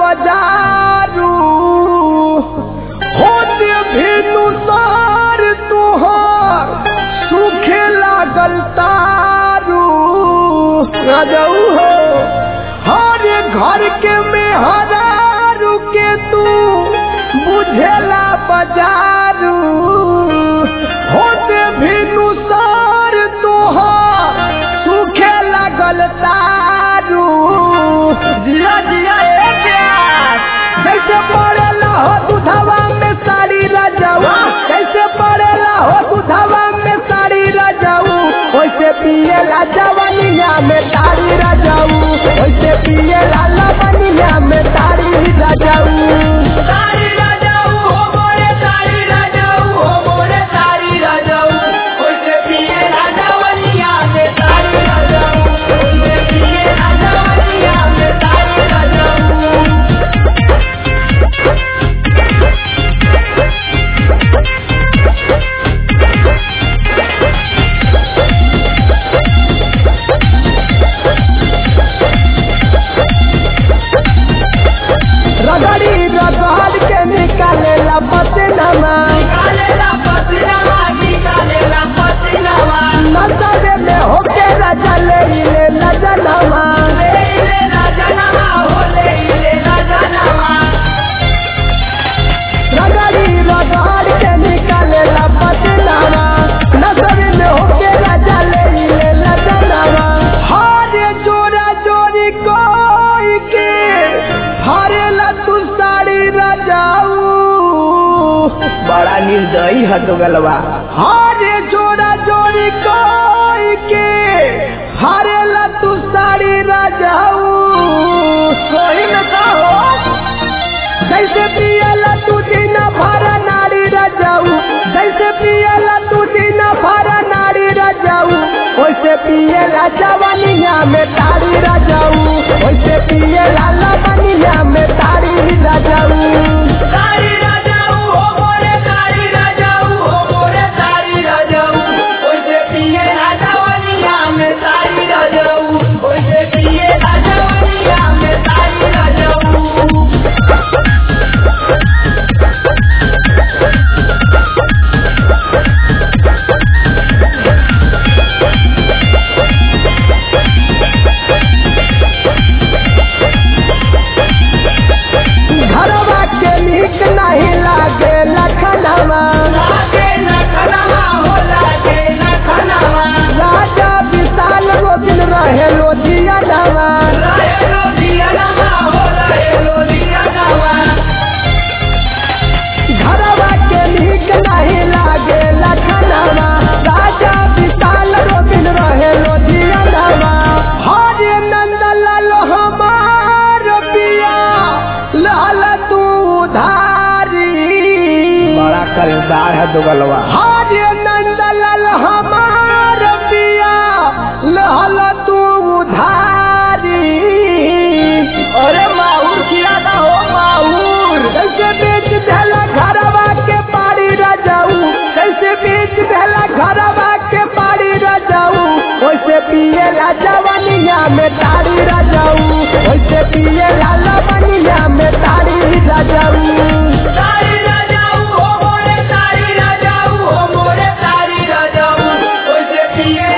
बजारू होते भेनु सार तुहार सूखे लागल तारू राजाऊ हो हर घर के में हरारू के तू बुझेला बजारू होते भेनु सार तुहार सूखे लागल तारू जिया जिया ए प्यार कैसे पड़ेला हो दुधवा में साड़ी रजाऊ कैसे पड़ेला हो दुधवा में साड़ी रजाऊ वैसे पिएला जवनिया में ताड़ी रजाऊ वैसे पिएला लवनिया में ताड़ी रजाऊ तारी राजाऊ हो मोरे तारी राजाऊ हो मोरे तारी राजाऊ ओइसे पिए राजावलिया में तारी राजाऊ ओइसे पिए राजावलिया में तारी राजाऊ रगड़ी रगड़ के निकालेला पसनमा निकालेला पसीनावा निकालेला पसीनावा नजरे में होके रजा ले ले नजनमा ले ले राजनामा हो ले ले राजनामा रगड़ी रगड़ के निकालेला पसनमा नजरे में होके रजा ले ले नजनमा हारे जोरा जोरी कोई के हारेला तू साड़ी रजाऊ बड़ा निर्दयी है तो गलवा हारे जोड़ा जोड़ी कोई के हारेला तू साड़ी रजाऊ सोई न कहो जैसे पियला तू दिन भरा नारी रजाऊ जैसे पियला तू दिन भरा नारी रजाऊ वैसे पियला जवानिया में तारी रजाऊ वैसे पियला लवनिया में तारी रजाऊ तारी राजाऊ हो मोरे तारी राजाऊ हो मोरे तारी राजाऊ ओइसे पिए राजावलिया में तारी राजाऊ ओइसे पिए राजावलिया में तारी राजाऊ घरवा के नीक नहीं लागे लखनवा लागे लखनवा हो लागे लखनवा राजा विशाल रोजिन रहे लोधिया नवा लाए लोधियनवा हो लाए लोधियनवा घरवा के नीक नहीं लागे लखनवा राजा विशाल रोजिन रहे लोधिया नवा हरे नंद लाल हमार पिया लाल तू धारी बड़ा कलदार है दुगलवा हरे नंद लाल हमार पिया लाल तू धारी अरे माहूर किया ना हो माहूर कैसे बेच देला घरवा के पारी रजाऊ कैसे बेच देला घरवा के पारी रजाऊ वैसे पिए ला जवानिया में तारी रजाऊ वैसे पिए ला लवनिया में तारी रजाऊ तारी राजाऊ हो मोरे तारी राजाऊ हो मोरे तारी राजाऊ ओइसे पिए